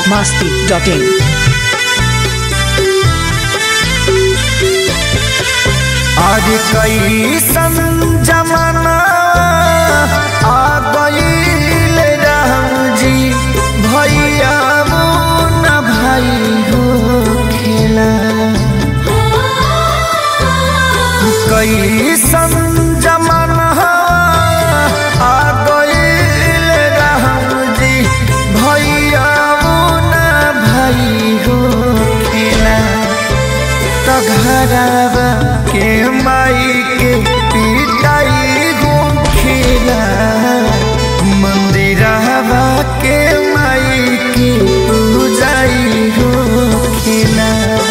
masti.in. आज कैसन जमाना आ गईल राम जी भैया न भाई हो खेला कैसन जमाना आ गईल राम जी भैया न भाई हो खेला तो घरवा के माई के पिटाई गोखिला मंदिरवा के माई की पूजाई गोखिला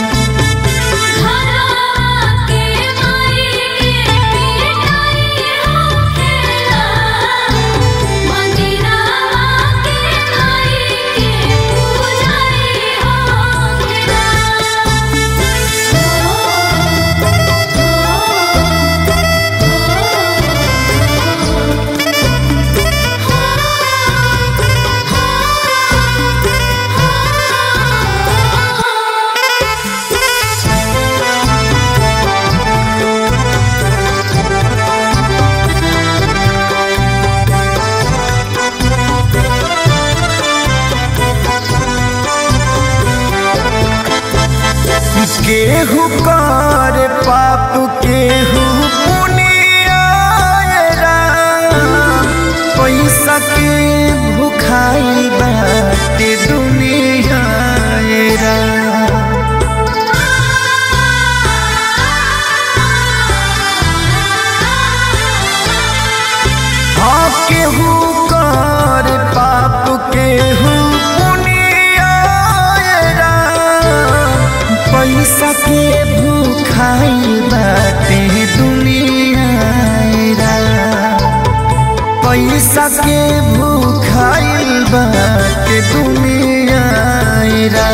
केहू कर पाप केहू पुनिया पैसा के भुखाई बाटे दुनिया रा। हाँ केहू कर पाप केहू पुनिया रा। पैसा के भूखाई बाटे दुनिया रा। पैसा के भूखाई बाटे दुनिया रा।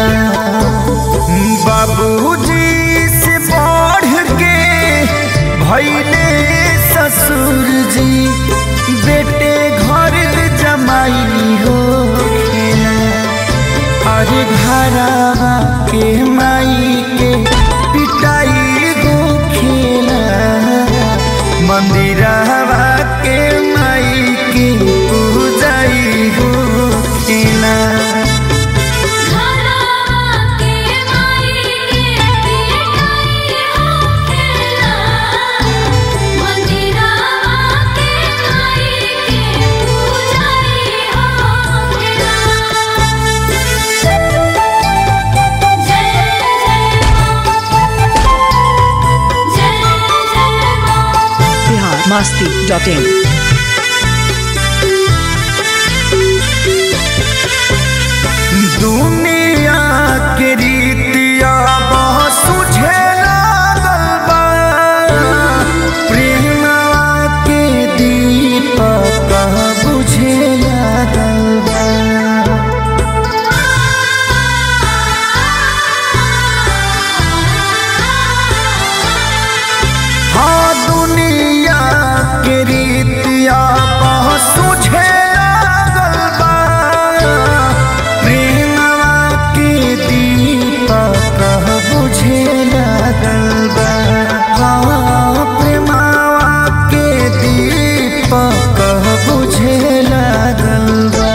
बाबूजी से बढ़ के भैले ससुर जी बेटे घर जमाई हो खेला अरे घरवा के माई के पिटाई गो खेला मंदिरवा के माई के पूजाई गो खेला Bihar masti.in. दुनिया के रीतिया बहुत सुझे लागल बा प्रेमवा के दीपक बुझे लागल बा हाँ दुनिया के रीतिया बहुत सुझे लागल बा प्रेमवा के दीपक बुझे लागल बा हाँ प्रेमवा के दीपक बुझे लागल बा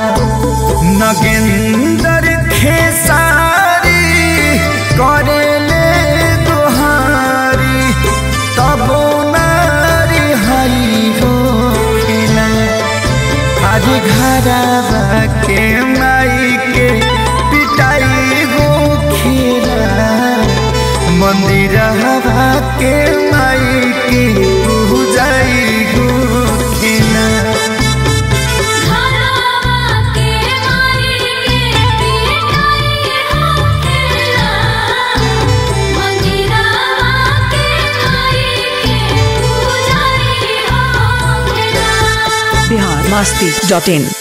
नगेंदर खेसारी करेले दुहारी तबो नारी हरी हो खेला आज घरवा के माई के पिटाई हो खेला मंदिरवा के माई के पूजाई हो खेला Bihar masti.in.